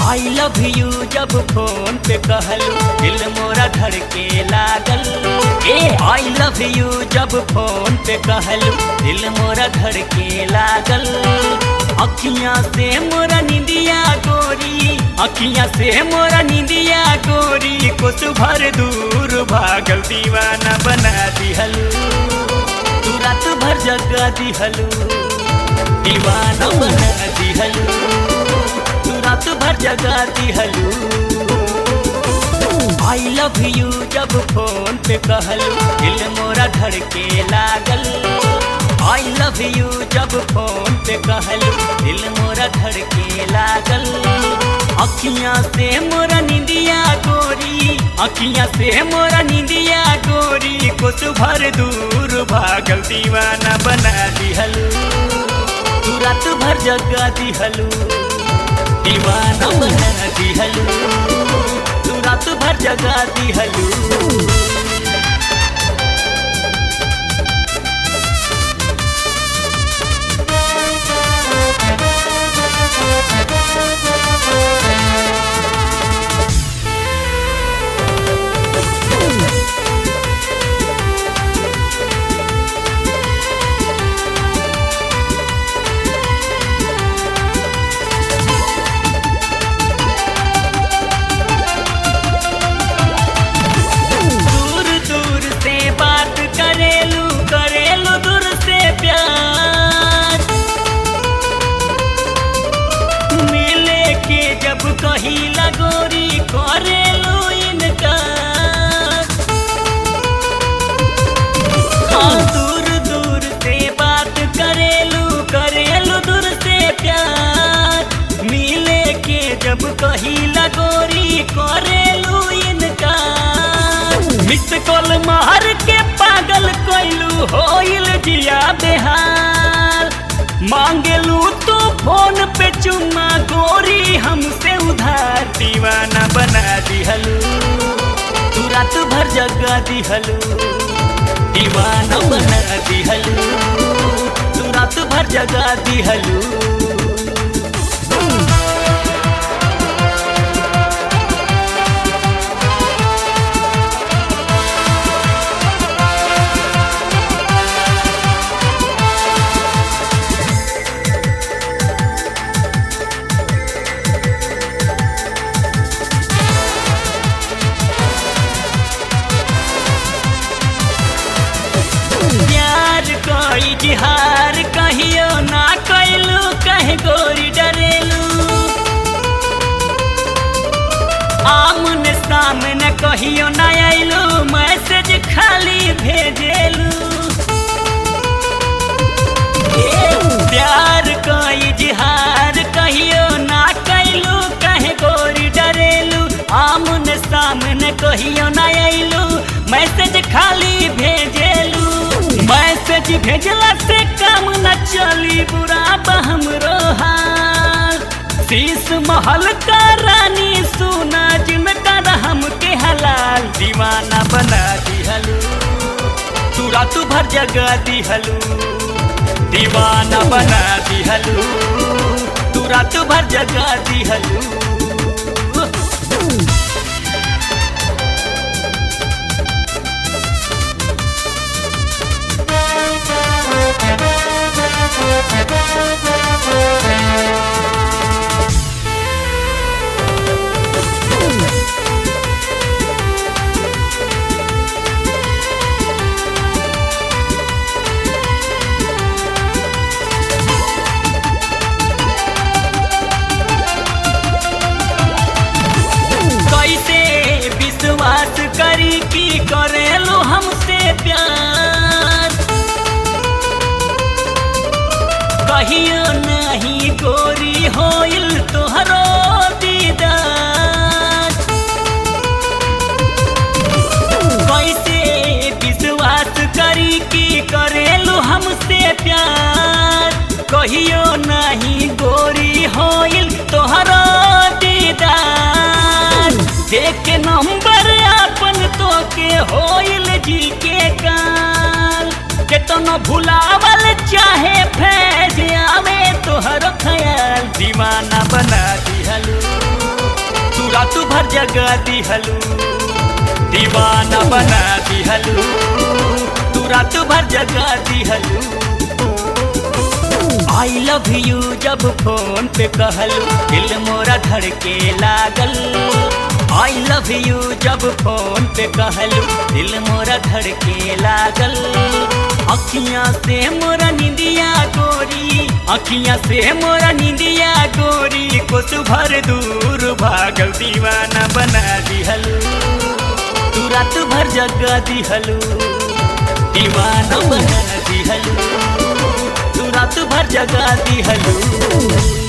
I love you जब phone पे कहलू दिल मोरा धड़के लागल ए आई लव यू जब फोन पे कहलू दिल मोरा धड़के लागल अखियां से मोरा निंदिया गोरी अखियां से मोरा निंदिया गोरी कुछ भर दूर भागल दीवाना बना दिहलू तू रात भर जगा दिहलू दीवाना बना दिहलू तू रात भर जगा दिहलू आई लव यू जब फोन पे कहलू दिल मोरा धड़के लागल आई लव यू जब फोन पे कहलू दिल मोरा धड़के लागल अखियां से मोरा निंदिया गोरी अखियां से मोरा निंदिया गोरी कुछ भर दूर भागल दीवाना बना दिहलू तू रात भर जगा दिहलू दीवाना बना दिहलू तू रात भर जगा दिहलू दूर दूर से बात करेलू करेलू दूर से प्यार मिले के जब कही लगोरी करेलू इनकार हाँ दूर दूर से बात करेलू करेलू दूर से प्यार मिले के जब कही लगोरी करेलू इनकार मिस कॉल मार के पागल कोइलू होइल जिया बेहाल मांगेलू तो फोन पे चुम्मा गोरी हमसे उधार दीवाना बना दिहलू तू रात भर जगा दिहलू दीवाना बना दिहलू तू रात भर जगा दिहलू प्यार कोई जिहार कहियो ना कैलू कहे गोरी डरेलू आमने सामने कहियो ना आइलू मैसेज खाली भेजेलू ए, प्यार कोई जिहार कहियो ना कैलू कहे गोरी डरेलू आमने सामने कहियो ना आइलू मैसेज खाली भेजेलू मैसेज भेजला से काम न चली बुरा बहम हाल शीश महल का रानी सुना जिनका हम के हलाल दीवाना बना दिहलू तू रात भर जगा दिहलू दीवाना बना दिहलू तू रात भर जगा दिहलू कैसे विश्वास करी कि करेलो हमसे प्यार कहियो नहीं गोरी होइल तोहरो दीदार कैसे विश्वास करी कि करेलो हमसे प्यार कहियो नहीं गोरी होइल तोहरो दीदार देख नंबर अपन तो के होइल जी के काल केतनो भुलावल चाहे फैज आवे तोहर ख्याल दीवाना बना दिहलू रात भर जगा दिहलू दीवाना बना दिहलू तू रात भर जगा दिहलू आई लव यू जब फोन पे कहलू दिल मोरा धड़के लागल आई लव यू जब फोन पे कहलू दिल मोरा धड़के लागल अखियां से मोरा निंदिया गोरी अखियां से मोरा निंदिया गोरी कुछ भर दूर भागल दीवाना बना दिहलू तू रात भर जगा दिहलू दीवाना बना दिहलू तू रात भर जगा दिहलू